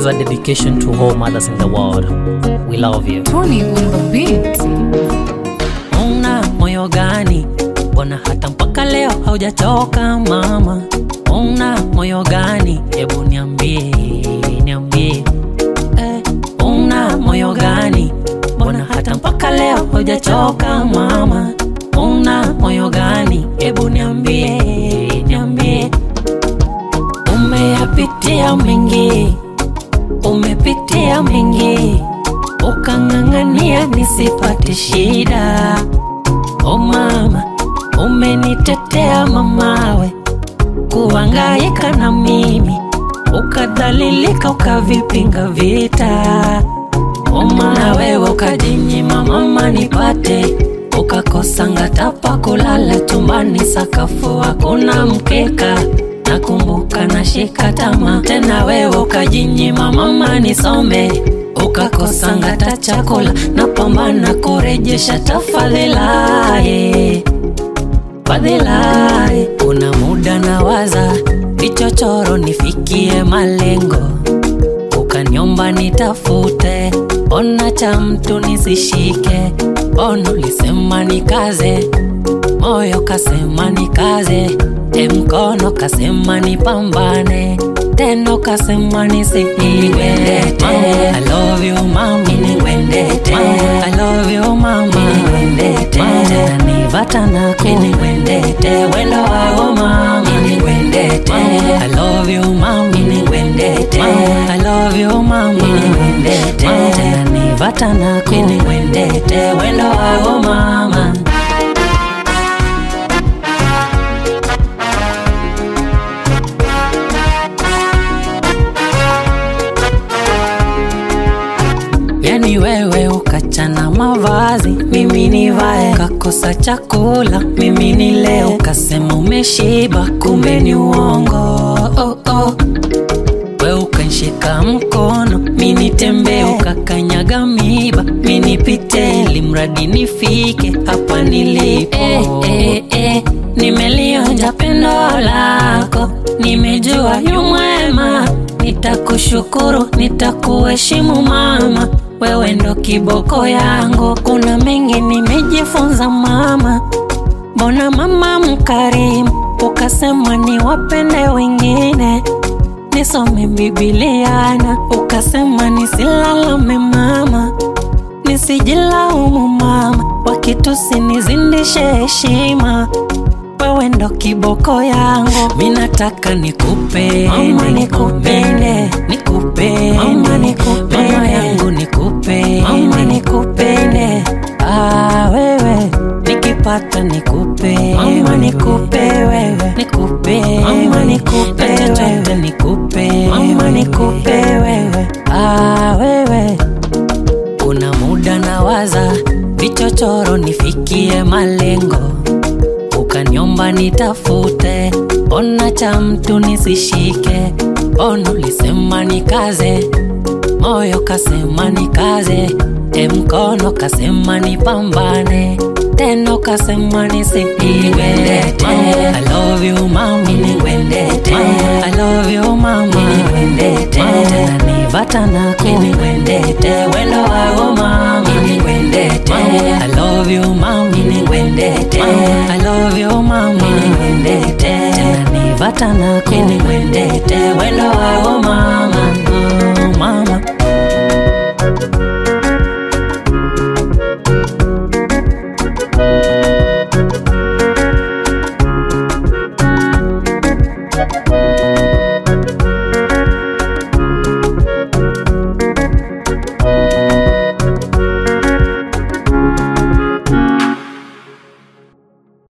is a dedication to all mothers in the world. We love you. Tony on the beat. Una moyo gani? Mbona hata mpaka leo haujachoka mama? Una moyo gani? Hebu niambie, niambie. Eh, una moyo gani? Mbona hata mpaka leo haujachoka mama? Una moyo gani? Hebu niambie, niambie. Umeyapitia mengi, umepitia mengi, ukang'ang'ania nisipate shida. O mama, umenitetea mamawe, kuhangaika na mimi, ukadhalilika, ukavipinga vita. O mama, wewe ukajinyima mama nipate, ukakosa ngatapa kulala chumbani, sakafu hakuna mkeka nakumbuka nashika tama tena, wewe ukajinyima mama nisome, ukakosa ngata chakula, napambana kurejesha tafadhila yeah. Fadhila yeah. Kuna muda nawaza vichochoro nifikie malengo, ukaniomba nitafute, ona cha mtu nisishike, ono lisema nikaze moyo kasema nikaze, e mkono kasema nipambane, tendo kasema nisiiwete. I love you mama, niwendete. I love you mama, niwendete. Tena nivata nako, niwendete. Wendo wako mama, niwendete. I love you mama, niwendete. I love you mama, niwendete. Tena nivata nako, niwendete. Wendo wako mama. Yani wewe ukachana mavazi, mimi nivae, kakosa chakula, mimi nile, ukasema umeshiba, kumbe ni uongo. Oh, oh. We ukanshika mkono, mi nitembee, ukakanyaga miba, mi nipite, ili mradi nifike hapa nilipo. Eh, eh, eh, nimelionja pendo lako, nimejua yu mwema, nitakushukuru, nitakuheshimu mama, wewe ndo kiboko yangu. Kuna mengi nimejifunza mama, mbona mama mkarimu, ukasema niwapende wengine nisome Bibiliana, ukasema nisilalame mama, nisijilaumu mama, wakitusi nizindishe heshima, wewe ndo kiboko yangu, mi nataka nikupende, mama nikupende, nikupende, mama nikupende, mama yangu nikupende, mama nikupende, ah wewe nikipata nikupe mama nikupe wewe nikupe mama nikupe wewe nikupe mama nikupe wewe ah wewe kuna muda nawaza vichochoro nifikie malengo ukaniomba nitafute ona cha mtu nisishike ono lisema nikaze moyo kasema nikaze e mkono kasema nipambane tendo kasema nisiiwete I love you mama niwendete I love you mama niwendete tena nivata nako niwendete wendo wako mama niwendete I love you mama niwendete I love you mama niwendete tena nivata nako niwendete wendo wako mama oh, mama